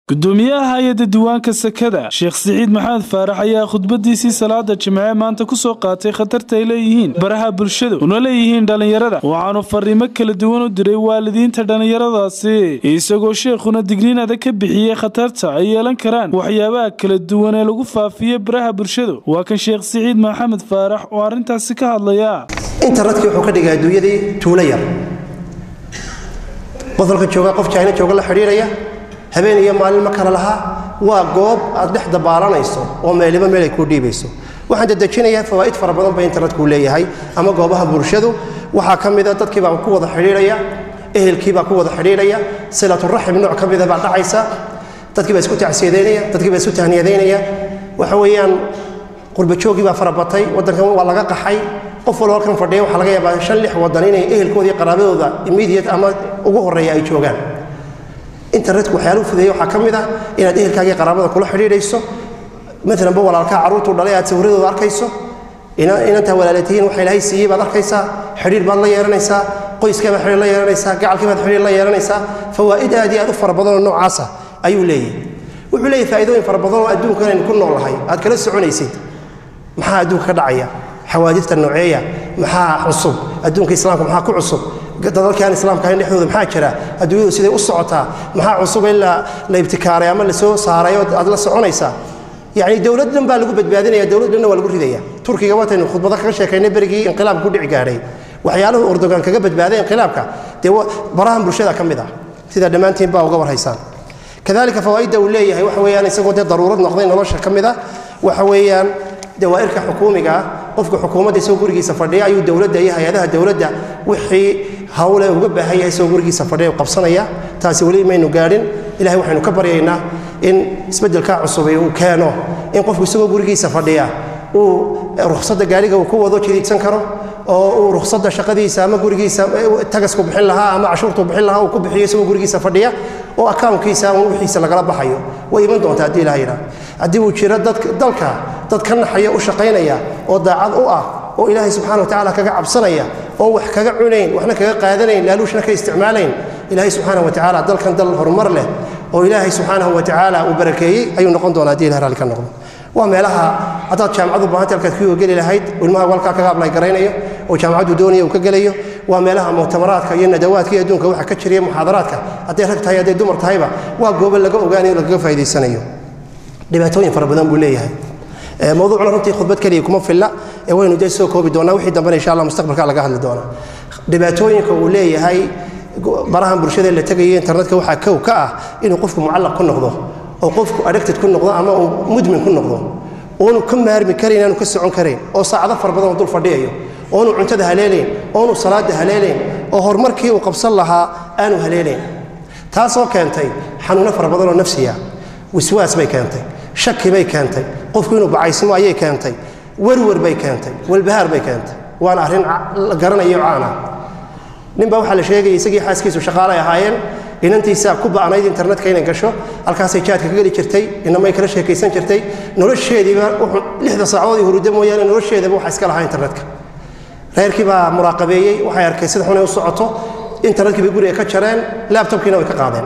gudoomiyaha hay-adda diiwaanka sakada sheekh siciid maxamed faarax ayaa khudbadiisii salaada jimce maanta ku soo qaatay khatarta ay leeyihiin baraha bulshada una leeyihiin dhallinyarada waxaanu fariimo kala duwan u diray waalidiinta dhallinyaradaasi isagoo sheekhuna digniin adag ka bixiyey khatarta ay yeelan karaan waxyaabaha kala duwan ee lagu faafiyo baraha bulshada waa kan sheekh siciid maxamed faarax oo arrintaasi ka hadlaya internetkii wuxuu ka dhigay adduunyadii tuulo yar qofalka jooga qof jaina jooga la xidhiiraya habeen iyo maalin ma kala lahaa waa goob aad dhex dabaalanayso oo meeliba meel ay kuu dhiibayso waxaan dadejinayaa fawaa'id fara badan ba internetkuu leeyahay ama goobaha bulshadu waxaa ka mida dadkiibaa ku wada xidhiiraya ehelkiibaa ku wada xidhiiraya silaturaxim nooc ka mida baa dhacaysa dadkiibaa isku tacsiyadeynaya dadkiibaa isku tahniyadaynaya waxa weeyaan qurbajoogii baa farabatay waddankan waa laga qaxay qof walba halkan fadhiya waxaa laga yaabaa shan lix waddan inay ehelkooda iyo qaraabadooda immediate ama ugu horreeya ay joogaan internetku waxyaaluhu fudeeya waxaa ka mid ah inaad ehelkaagii qaraabada kula xidhiidhayso maalanba walaalkaa carruurtuu dhalay aad sawirradooda arkayso inantaa walaalatihiin waxa ilaahay siiyey baad arkaysaa xidhiir baad la yeelanaysaa qoyskaa baad xidhiir la yeelanaysaa gacalkii baad xidhiir la yeelanaysaa fawaa'id aad iyo aad u fara badanoo noocaasa ayuu leeyahay wuxuu leeyahay faa'iidooyin fara badan oo adduunkan aynu ku noolahay aad kala soconaysid maxaa adduunka ka dhacaya xawaadifta nooceeya maxaa cusub adduunka islaamka maxaa ku cusub dadalkaan islaamka ahayn dhexdooda maxaa jira adduunyadu siday u socotaa maxaa cusub in la ibtikaaray ama lasoo saaray oo aad la soconaysaa yacni dowlad dhan baa lagu badbaadinaya dowlad dhanna waa lagu ridaya turkiga waataynu khudbado kaga sheekaynay berigii inqilaabka ku dhici gaadhay waxyaaluhu erdogan kaga badbaaday inqilaabka dee barahan bulshada ka mid ah sidaa dhammaantiin baa uga warhaysaan kadalika fawaa'idda uu leeyahay waxa weeyaan isagoo dee daruurad noqday nolosha ka mid ah waxa weeyaan dawaa'irka xukuumiga ah qofka xukuumadda isagoo gurigiisa fadhiya ayuu dowladda iyo hay-adaha dowladda wixii hawle uga baahan yahay isagoo gurigiisa fadhiya qabsanaya taasi weli maynu gaadhin ilahay waxaynu ka baryaynaa in isbeddelkaa cusubay uu keeno in qofku isagoo gurigiisa fadhiya uu rukhsadda gaariga uu ku wado jiriidsan karo oo uu rukhsadda shaqadiisa ama gurigiisa tagasku bixin lahaa ama cashuurtuu bixin lahaa uu ku bixiyo isagoo gurigiisa fadhiya oo akawnkiisa ama wixiisa lagala baxayo way iman doontaa haddii ilaha yidhaah haddii uu jiro dalka dad ka naxaya u shaqaynaya oo daacad u ah oo ilaahay subxana wa tacala kaga cabsanaya oon wax kaga cunayn waxna kaga qaadanayn laaluushna ka isticmaalayn ilaahay subxaana wa tacaala dalkan dal horumar leh oo ilaahay subxaanahu wa tacaala uu barakeeyey ayuu noqon doonaa haddii ilah raalli ka noqdo waa meelaha haddaad jaamacad u baahanta halkaad kuyuga geli lahayd ilmaha walkaa kaga ablay garaynayo oo jaamacaddu doonaya uu ka gelayo waa meelaha muctamaraadka iyo nadawaadka iyo adduunka waxa ka jiriya muxaadaraadka hadday rag tahay hadday dumar tahayba waa goobo laga ogaanayo lagaga faa'idaysanayo dhibaatooyin fara badan buu leeyahay mawduucna runtii khudbad keliya kuma filla ee waynu dee soo koobi doonaa wixii dambena insha allah mustaqbalka laga hadli doonaa dhibaatooyinka uu leeyahay barahan bulshada la tegayo internetka waxaa kow ka ah inuu qofku mucallaq ku noqdo oo qofku addicted ku noqdo ama uu mudmin ku noqdo oonu ka maarmi karayn aanu ka socon karayn oo saacado fara badan oo dul fadhiyayo oonu cuntada haleelayn oonu salaada haleelayn oo horumarkii uu qabsan lahaa aanu haleelayn taasoo keentay xanuuno fara badan oo nafsiya wiswaas bay keentay shaki bay keentay qofku inuu bacaysmo ayay keentay werwer bay keentay walbahaar bay keentay waana arrin la garanayo caana ninbaa waxaa la sheegaya isagii xaaskiisu shaqaalay ahaayeen inantiisaa ku ba'nayd internetka inay gasho halkaasay jaadka ka geli jirtay inamay kala sheekaysan jirtay nolosheediiba lixda saacadoodii hurudda mooyaane nolosheedaba waxa iska lahaa internetka reerkii baa muraaqabeeyey waxay arkay sida xunay u socoto internetkii bay guriga ka jareen laabtobkiina way ka qaadeen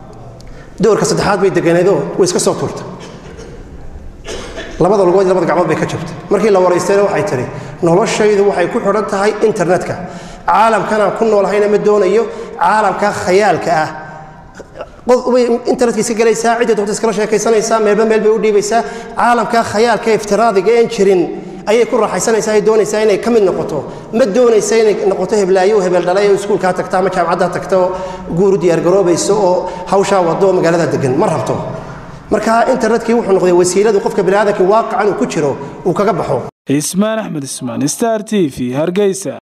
doorka saddexaad bay deganeedoo way iska soo tuurtay labada lugood labada gacmood bay ka jabtay markii la waraystayna waxay tidhi noloshaydu waxay ku xidhan tahay internetka caalamkanaan ku noolahayna ma doonayo caalamka khayaalka ah internetka iska gelaysaa cidda doonta iskala sheekaysanaysaa meelba meel bay u dhiibaysaa caalamka khayaalka iftiraadiga een jirin ayay ku raaxaysanaysaa ay doonaysaa inay ka mid noqoto ma doonaysa inay noqoto heblaayo oo hebel dhalay oo iskuulkaa tagta ama jaamacaddaa tagta oo guuru diyaargaroobayso oo hawshaa wado oo magaalada degan ma rabto marka internetkii wuxuu noqday wasiiladu qofka biniaadamkii waaqacan uu ku jiro uu kaga baxo ismaan axmed ismaan star t v hargeysa